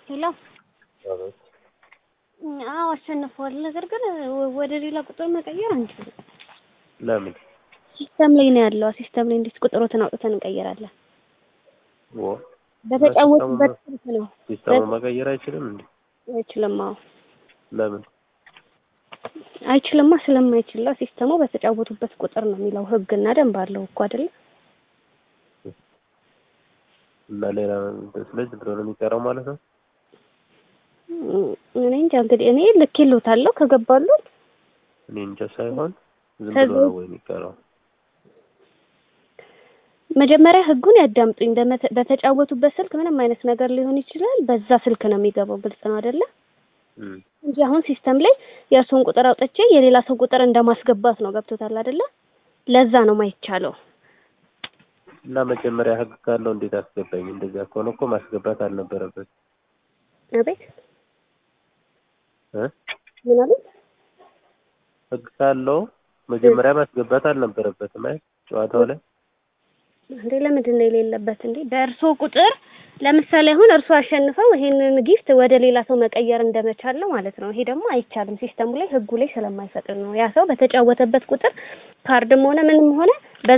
ሄሎ አዎ አሸንፈዋል። ነገር ግን ወደ ሌላ ቁጥር መቀየር አንችልም። ለምን? ሲስተም ላይ ነው ያለው። ሲስተም ላይ እንዴት ቁጥሮትን አውጥተን እንቀይራለን? ወ በተጫወቱበት ስልክ ነው። ሲስተሙ መቀየር አይችልም እንዴ? አይችልም። አዎ ለምን? አይችልማ። ስለማይችል ሲስተሙ በተጫወቱበት ቁጥር ነው የሚለው ህግና ደንብ አለው እኮ አይደለ? እና ሌላ ስለዚህ ብሎ ነው የሚቀረው ማለት ነው። እኔ እንጃ እንግዲህ እኔ ልኬልዎታለሁ ከገባሉት እኔ እንጃ ሳይሆን ዝም ከዛ- ብሎ ነው ወይ የሚቀረው? መጀመሪያ ህጉን ያዳምጡኝ። በመተ- በተጫወቱበት ስልክ ምንም አይነት ነገር ሊሆን ይችላል። በዛ ስልክ ነው የሚገባው። ግልጽ ነው አይደለ? እም እንጂ አሁን ሲስተም ላይ የእርስዎን ቁጥር አውጥቼ የሌላ ሰው ቁጥር እንደማስገባት ነው። ገብቶታል አይደለ? ለዛ ነው ማይቻለው። እና መጀመሪያ ህግ ካለው እንዴት አስገባኝ? እንደዚያ ከሆነ እኮ ማስገባት አልነበረበት አቤት እ ምን አሉት? ህግ ካለው መጀመሪያ ማስገባት አልነበረበትም። አይ ጨዋታው ላይ እንዴ ለምንድን ነው የሌለበት? እንዴ በእርስዎ ቁጥር ለምሳሌ አሁን እርስዎ አሸንፈው ይሄንን ጊፍት ወደ ሌላ ሰው መቀየር እንደመቻል ነው ማለት ነው። ይሄ ደግሞ አይቻልም። ሲስተሙ ላይ ህጉ ላይ ስለማይፈቅድ ነው። ያ ሰው በተጫወተበት ቁጥር ካርድም ሆነ ምንም ሆነ